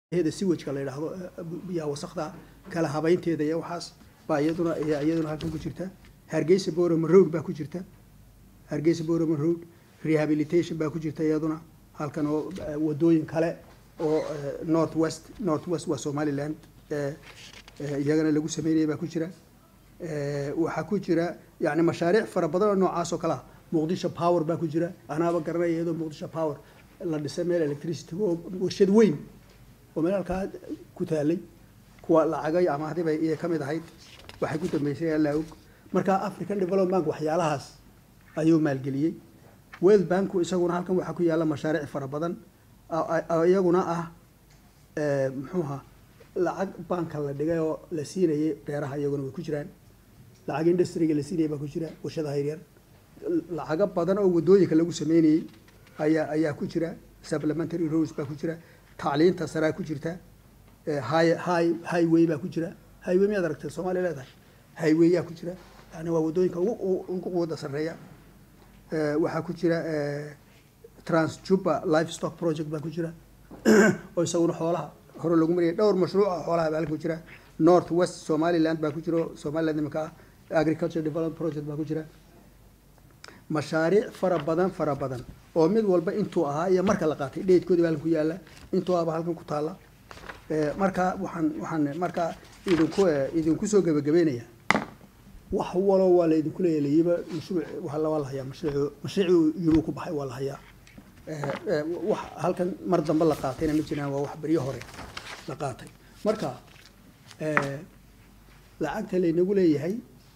heda siwajka la yidhaahdo biyaha wasakda kala habaynteeda iyo waxaas baa iyaduna ayaa iyaduna halkan ku jirta hargeysa boroma road baa ku jirta hargeysa boroma road rehabilitation baa ku jirta iyaduna halkan oo eh, wadooyin kale oo eh, north west north west waa somaliland eh, eh, iyagana lagu sameynaya baa ku jira Eh, waxaa ku jira yani mashaariic fara badan oo noocaas oo kale ah muqdisho power baa ku jira anaaba garanaya iyadoo muqdisho power la dhisay meel electricity oo warshad weyn oo meel halkaa ku taalay kuwa lacagay ama hadii bay iya ka mid ahayd waxay ku dambeysay allaa og marka african development bank waxyaalahaas ayuu maalgeliyey world banku isaguna halkan waxaa ku yaalla mashaariic fara badan oo- oo iyaguna ah eh, muxuu ahaa lacag banka la dhigay oo la siinayay beeraha iyaguna way ku jiraan lacag industriga la siinayay baa ku jira warshadaha yaryar lacago badan oo wadooyinka lagu sameynayey ayaa ayaa ku jira supplementary roads baa ku jira tacliinta saraa ku jirta eh, high high highway baa ku jira highway miyaad aragtay soomaaliya leedahay highwayyaa ku jira yani waa wadooyinka ugu ugu- ugu quwada sarreeya Eh, waxaa ku jira eh, transjuba livestock project baa ku jira oo isaguna xoolaha hore lagu mariyay dhowr mashruuc oo xoolaha baa halka ku jira north west somaliland baa ku jira oo somaliland iminka ah agriculture development project baa ku jira mashaariic fara badan fara badan oo mid walba intuu ahaa iyo marka la qaatay dheedkoodii baa halkan ku yaala intuu ahaba halkan ku taala Eh, marka waxaan waxaan marka idinku eh, idinku soo gebagabeynaya wax walo waa laydinku leeyalayba mashruuc waa la waa la hayaa mashruuc mashruuc yuruu ku baxay waa la hayaa Eh, eh, wax halkan mar dambe la qaatayna ma jiraan waa wax beryo hore la qaatay marka eh, lacagta laynagu leeyahay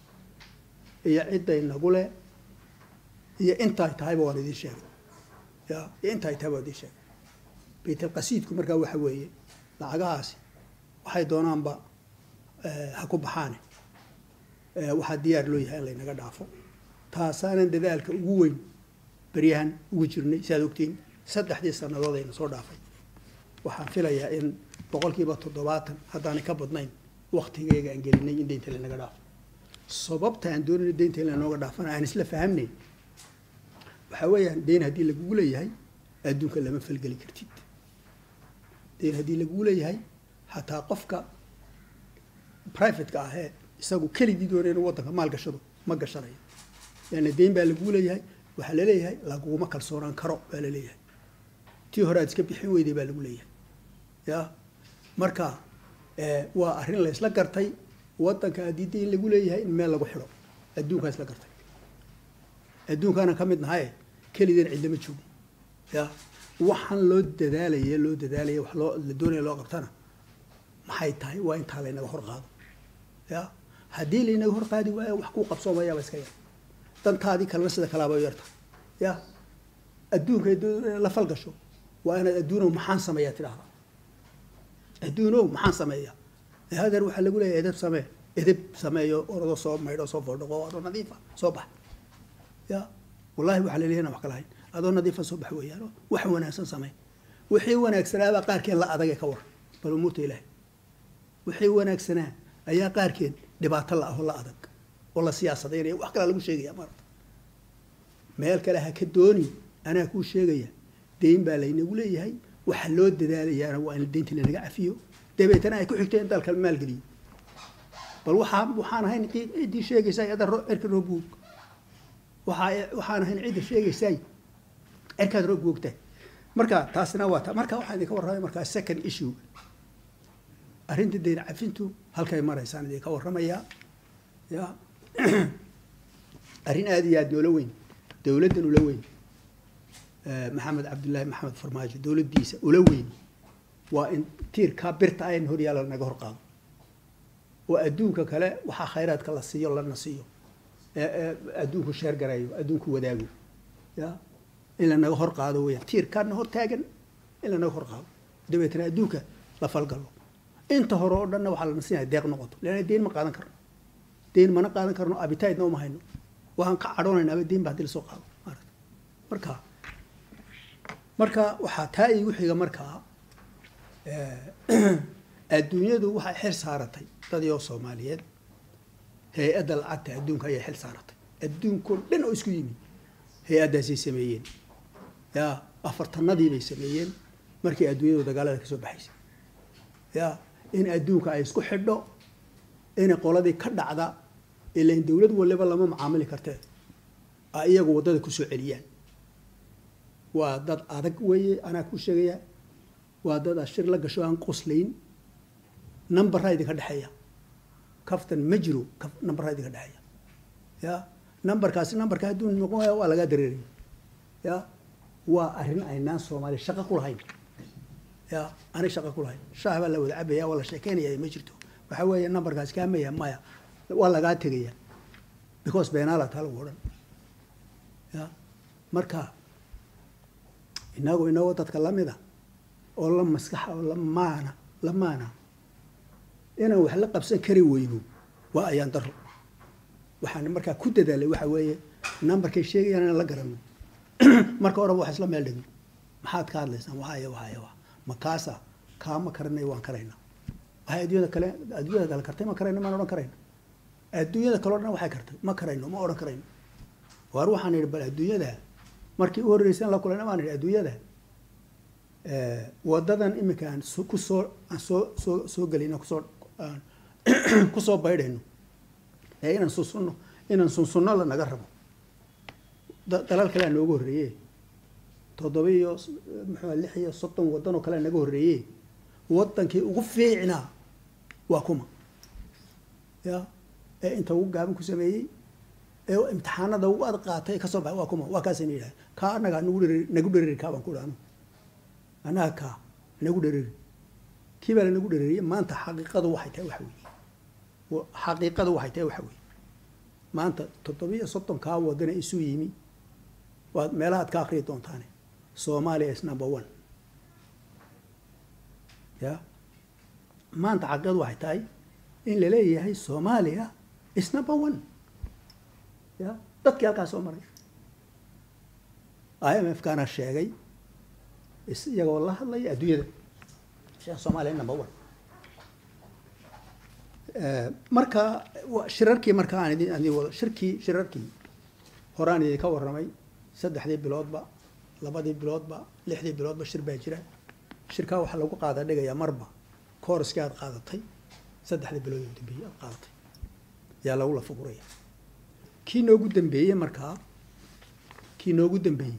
iyo cidday nagu le iyo intaay tahayba waan idiin sheegay ya iyo intaay tahay waan idiin sheegay baytalqasiidku markaa waxa weeye lacagahaasi waxay doonaanba eh, ha ku baxaane Eh, waxaa diyaar loo yahay in laynaga dhaafo taasaanan dadaalka ugu weyn beryahan ugu jirnay si aad ogtiin saddexdii sannadood ayna soo dhaafay waxaan filayaa in boqolkiiba toddobaatan haddaanay ka badnayn waktigeyga aan gelinay in deynta laynaga dhaafo sababta aan doonayno deynta in laynooga dhaafana aan isla fahamnayn waxaa weeyaan deyn haddii lagugu leeyahay adduunka lama falgeli kartid deyn haddii lagugu leeyahay xataa qofka privateka ahee isagu keligii doonay inuu waddanka maal gashado ma gashanayo leanna deyn baa laguu leeyahay waxaa laleeyahay laguma kalsoonaan karo baa laleeyahay tii hore aad iska bixin weyday baa lagu leeyahay ya marka eh, waa arrin la isla gartay waddanka haddii deyn lagu leeyahay in meel lagu xidho adduunkaa isla gartay adduunkaana ka mid nahaye keligeen cidlama joogo ya waxaan loo dadaalaya loo dadaalaya wax loo la doonaya loo qabtana maxay tahay waa intaa laynaga hor qaado ya haddii laynaga hor qaadi waayo wax kuu qabsoomayaaba iska yar dantaadii kalena sida kalaaba u yarta ya adduunka haddii la falgasho waa inaad adduunow maxaan sameeyaa tidhaahda adduunow maxaan sameeyaa ee hadeer waxaa lagu leeyahay edeb samee edeb sameeyo orodoo soo maydho soo fordhaqo adoo nadiifa soo bax ya wallahi waxaa la leeyahay inaan wax kala hayn adoo nadiifa soo bax weeyaan wax wanaagsan samee wixii wanaagsanaabaa qaarkeen la adagee ka war bal umuurta ilaahay wixii wanaagsanaa ayaa qaarkeed dhibaato la ah oo la adag oo la siyaasadaynayo wax kalaa lagu sheegaya maarata meel kale ha ka dooni anaa kuu sheegaya deyn baa laynagu leeyahay waxa loo dadaalayaana waa in deynta lanaga cafiyo dabeetana ay ku xigto in dalka maalgeliyo bal waxaa waxaan ahayn cid- ciddii sheegaysaa ada cirka roob woog waxaa waxaan ahayn cidda sheegaysaay cirkaad roob woogtahay marka taasina waa ta marka waxaan idinka warramay markaa second issue arrinta deyn cafintu halkay maraysaan idinka warramayaa ya arrin aada iyo aada noola weyn dowladdan ula weyn eh, maxamed cabdullaahi maxamed farmaajo dowladdiisa ula weyn waa in tiirkaa birta ayn horyaala naga hor qaado oo adduunka kale waxaa khayraadka la siiyo lana siiyo ee ee adduunku sheer gareeyo adduunku wadaago ya in lanaga hor qaado weeyaan tiirkaana hor taagan in lanaga hor qaado dabeetana adduunka la falgalo inta hore oo dhanna waxaa lana siinaya deeq noqoto leanna deyn ma qaadan karno deyn mana qaadan karno abitaydna uma hayno waxaan ka cadhoonaynaa deyn ba haddii lasoo qaado maarata marka marka waxaa taa iigu xiga markaa eh, adduunyadu waxay xil saaratay dadii oo soomaaliyeed hay-adda lacagta adduunka ayay xil saaratay adduunkao dhan oo isku yimi hay-addaasay sameeyeen ya afartanadii bay sameeyeen markii adduunyadu dagaalada ka soo baxaysay ya in adduunka ay isku xidho inay qoladii ka dhacda ilain dowlad waliba lama macaamili kartee a iyagu waddada kusoo celiyaan waa dad adag weeye anaa ku sheegaya waa dad ashir la gasho aan qoslayn numberraa idinka dhexeeya kaftan ma jiro numberraa idinka dhexeeya ya numberkaasi numberka hadduu noqon waaya waa lagaa dareeraya ya waa arrin aynaan soomaaliya shaqo ku lahayn ya anay shaqo ku lahayn shaah baa la wada cabaya waa la sheekeynaya ma jirto waxa weeye numberkaasi kaamaya maya waa lagaa tegaya because beenaala taa lagu odhan ya marka inagu inagoo dadka lamida oo la maskaxa oo la maana la maana inaan wax la qabsan kari weyno waa ayaan daro waxaan markaa ku dadaalay waxa weeye numberkay sheegayaan inaan la garano marka horeba wax isla meel dhigno maxaad ka hadlaysaan waxaya waxaya wa ma kaasa kaama karanay waan karaynaa waxay adduunyada kale adduunyada kale kartay ma karayno maan odhan karayno adduunyada kale o dhan waxay kartay ma karayno ma odhan karayno waar waxaan idhi bal adduunyada markii u horreysaan la kulayna baan idhi adduunyada wadadan iminka aan kusoo aan soo soo soo gelayno kusoo aan kusoo baydhayno ee inaan sunsunno inaan sunsunno la naga rabo dalal kalea nooga horreeye toddoba iyo muxua lix iyo soddon waddan oo kalea naga horreeye waddankii ugu fiicnaa waa kuma ya ee inta ugu gaaban ku sameeyey ee imtixaanada ugu ad qaatay kasoo baxay waa kuma waa kaasayna yidhaha kaa annaga nagu dhereri nagu dhereri kaa baan ku dhaano annaga kaa nagu dhereri kii baa lanagu dhereriyey maanta xaqiiqadu waxay tahay waxa weeye xaqiiqadu waxay tahay waxa weeye maanta toddobiyo soddon kaa wadana isu yimi waad meelahaad ka akriyi doontaane soomaaliya is number one ya maanta xaqiiqadu waxay tahay in la leeyahay soomaaliya is number one ya dadkii halkaas soo maray i m f kaana sheegay is iyagoo la hadlaya adduunyada soomaaliya number one marka shirarkii marka aan idin idin wado shirkii shirarkii horaan idinka warramay saddexdii biloodba labadii biloodba lixdii biloodba shir baa jira shirkaa waxaa lagu qaada dhigayaa marba koorskii aad qaadatay saddexdii bilood oo dambeeyey aad qaadatay yaa lagu lafa guraya kii noogu dambeeyey markaa kii noogu dambeeyey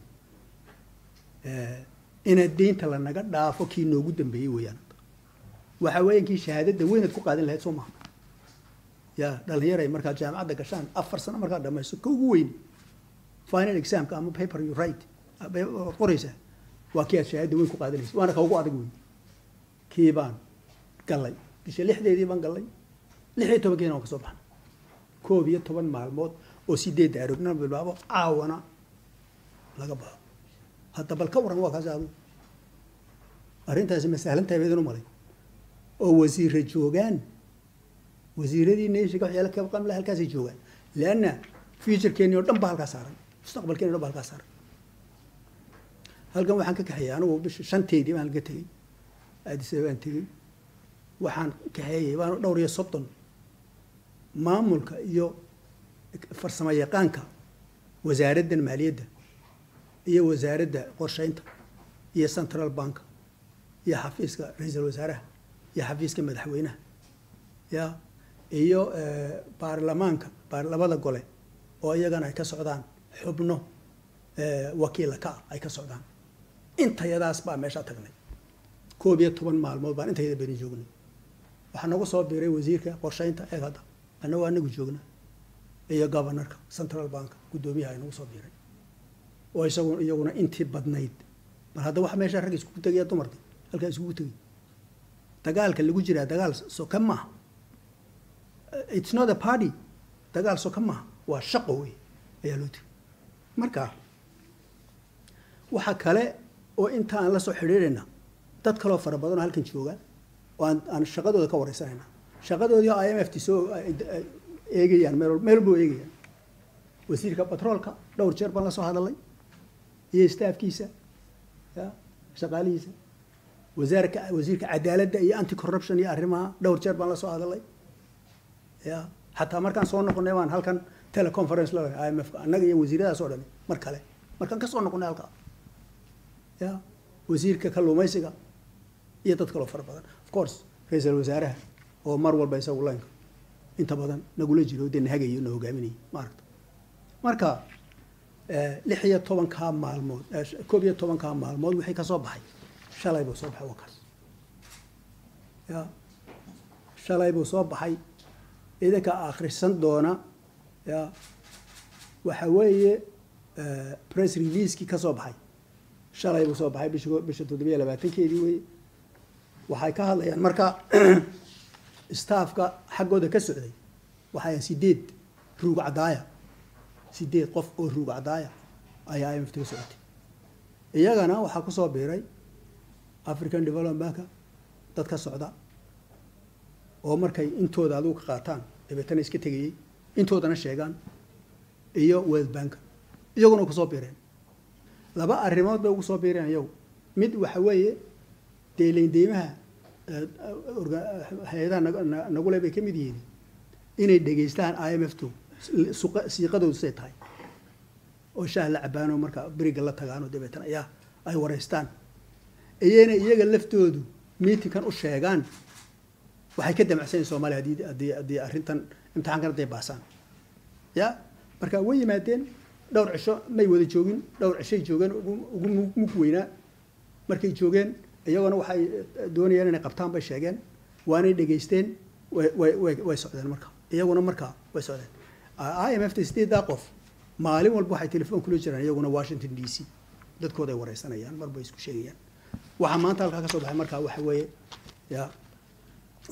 inaad deynta lanaga dhaafo kii noogu dambeeyey weeyaan waxa weeyan kii shahaadada weynaad ku qaadan lahayd soo maha ya dhalinyaray markaad jaamacadda gashaan afar sano markaad dhamayso ka ugu weyn final examka ama paper you write waad qoraysaa waa kii aad shahaadada weyn ku qaadanaysa waana ka ugu adag weyn kii baan gallay bisha lixdeedii baan gallay lix iyo tobankiina waan ka soo baxnay koob iyo toban maalmood oo sideedda arognana bilbaabo caawana laga baxo hadda bal ka waran waa kaasi adu arrintaasi ma sahlantahay baydin u malay oo wasiire joogaan wasiiradii nation waxyaala ka qamla halkaasay joogaan leanna futurekeeni oo dhan ba halkaa saaran mustaqbalkeeni o dhan ba halkaa saaran halkan waxaan ka kaxeeyey anigu bisha shanteedii baan laga tegey addis ababaan tegey waxaan kaxeeyey baan dhowr iyo soddon maamulka iyo farsamo yaqaanka wasaaraddan maaliyadda iyo wasaaradda qorsheynta iyo central bank iyo xafiiska ra-iisul wasaaraha iyo xafiiska madaxweynaha ya iyo baarlamaanka labada gole oo iyagana ay ka socdaan xubno wakiila ka ah ay ka socdaan intayadaas baa meeshaa tagnay koob iyo toban maalmood baan intayada beni joognay waxaa nagu soo biiray wasiirka qorsheynta eeg hadda annagoo anagu joogna iyo governorka central bank guddoomiyaha ay nagu soo biiray oo isagu iyaguna intii badnayd bal hadda waxa meesha rag iskugu tegaya dumarka halkaa iskugu tegay dagaalka lagu jiraa dagaal soka maaha it's not a party dagaal soka maaha waa shaqo wey ayaa loo tegay marka waxa kale oo inta aan la soo xidhiidhayna dad kaloo fara badan oo halkan jooga oo aan aan shaqadooda ka wareysanayna shaqadoodii i m f t soo eegayaan meel meel walba eegayaan wasiirka batroolka dhowr jeer baan la soo hadalay iyo staafkiisa ya shaqaalihiisa wasaarka wasiirka cadaaladda iyo anti corruption iyo arrimaha dhowr jeer baan la soo hadalay ya xataa markaan soo noqonay baan halkan teleconference la i m f annaga iyo wasiiradaas oo dhani mar kale markaan ka soo noqonay halkaa ya wasiirka kalluumaysiga iyo dad kaloo fara badan of course ra-iisul wasaaraha oo mar walba isagu laynka inta badan nagula jiro dee nahagayo na hogaaminayo maaragta marka lix iyo tobankaa maalmood koob iyo tobankaa maalmood wixii ka soo baxay shalay buu soo baxay wakaas ya shalay buu soo baxay idinka akhrisan doona ya waxa weeye press releasekii ka soo baxay shalay buu soo baxay bish bisha toddobiya labaatankeedii weye waxay ka hadlayaan marka staffka xaggooda ka socday waxay sideed ruug cadaaya sideed qof oo ruug cadaaya ayaa imft ka socotay iyagana waxaa kusoo biiray african development banka dad ka socda oo markay intooda adigu ka qaataan dabeetana iska tegayey intoodana sheegaan iyo world banka iyaguna kusoo biireen laba arrimood bay ugu soo biireen iyagu mid waxa weeye deelayn deymaha hay-adaha nagule bay ka mid yihiin inay dhegaystaan i m f to siiqadoodu say tahay oo shaah la cabaano marka beriga la tagaano dabeetana ayaa ay wareystaan iyana iyaga laftoodu meetingkan u sheegaan waxay ka damacsanyahin soomaliya haddii haddii haddii arrintan imtixaankan hadday baasaan ya marka way yimaadeen dhowr cisho may wada joogin dhowr cishay joogeen ugu mug weynaa markay joogeen iyagona waxay doonayeen inay qabtaan bay sheegeen waanay dhegaysteen way way way socdeen marka iyaguna marka way socdeen i m f ta sideeddaa qof maalin walba waxay telefoon kula jiraan iyaguna washington d c dadkooda ay wareysanayaan marba isku sheegayaan waxaa maanta halkaa ka soo baxay markaa waxa weeye ya